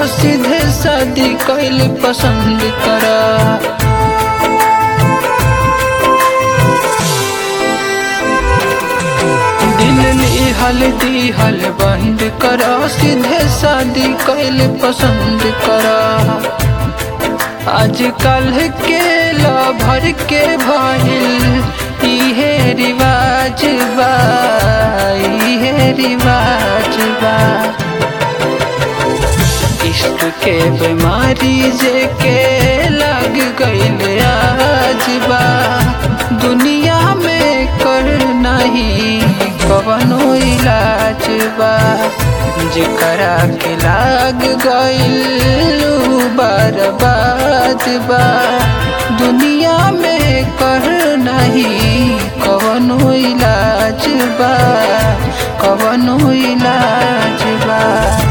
सीधे शादी कैल पसंद करा दिल लिहल दिहल बंद करा सीधे शादी कैल पसंद करा आजकल के भर के भइल इहे रिवाज बा इहे रिवाज बा इश्क के बीमारी जे के लग गईल आज बा दुनिया में कर नहीं कवनो इलाज बा जेकरा के लाग गईल उ बर्बाद बा दुनिया में कर नहीं कवनो इलाज बा कवनो इलाज बा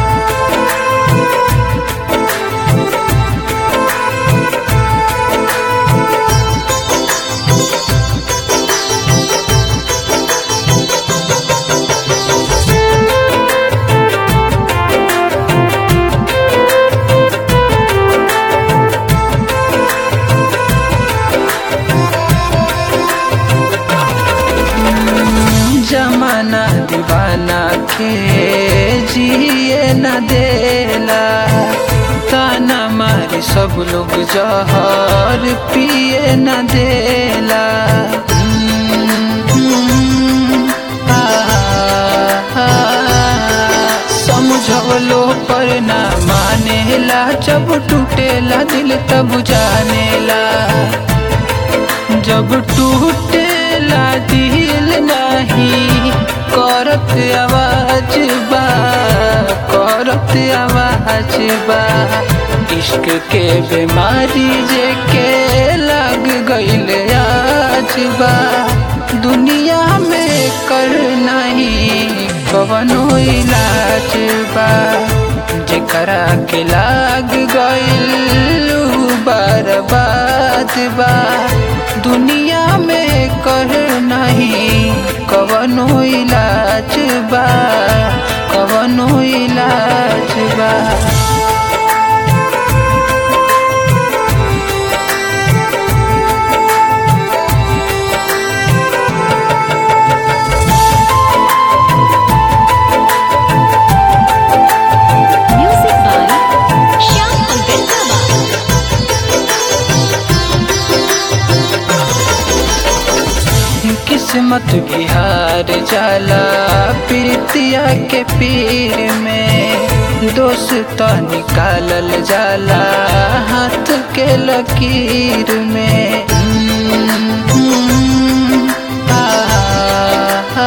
जमाना दीवाना के जिए न देला ताना मारी सब लोग जहर पिए न देला आ, आ, समझवलो पर ना मानेला जब टूटेला दिल तब जानेला जब टूटेला दिल नहीं करत आवाज बा करत आवाज बा इश्क के बीमारी जे के लग गईल आज बा दुनिया में कर नहीं कवनो इलाज बा जेकरा के लाग गईल उ बर्बाद बा दुनिया में कर नहीं कवनो इलाज बा कवनो इलाज बा Music by Shyam Ambedkar. किस्मत बिहार जाला प्रीतिया के पीर में दोस्त निकालल जाला हाथ के लकीर में आ, आ,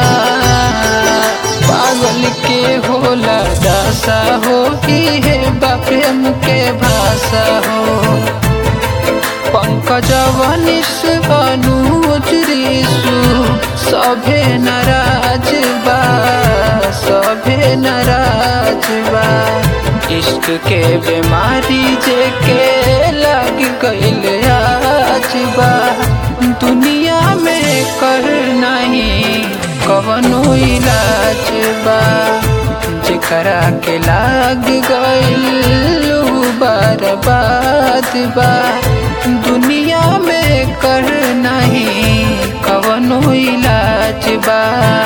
पागल के होला दासा हो है बाप्रेम के भाषा हो पंकज वनिस अनुज ऋषु सभे नाराज बा सभे नाराज बा इश्क के बीमारी जे के लग गईल आज बा दुनिया में कर नहीं कवनो इलाज बा जेकरा के लाग गईल उ बर्बाद बा दुनिया में कर नहीं कवनो इलाज बा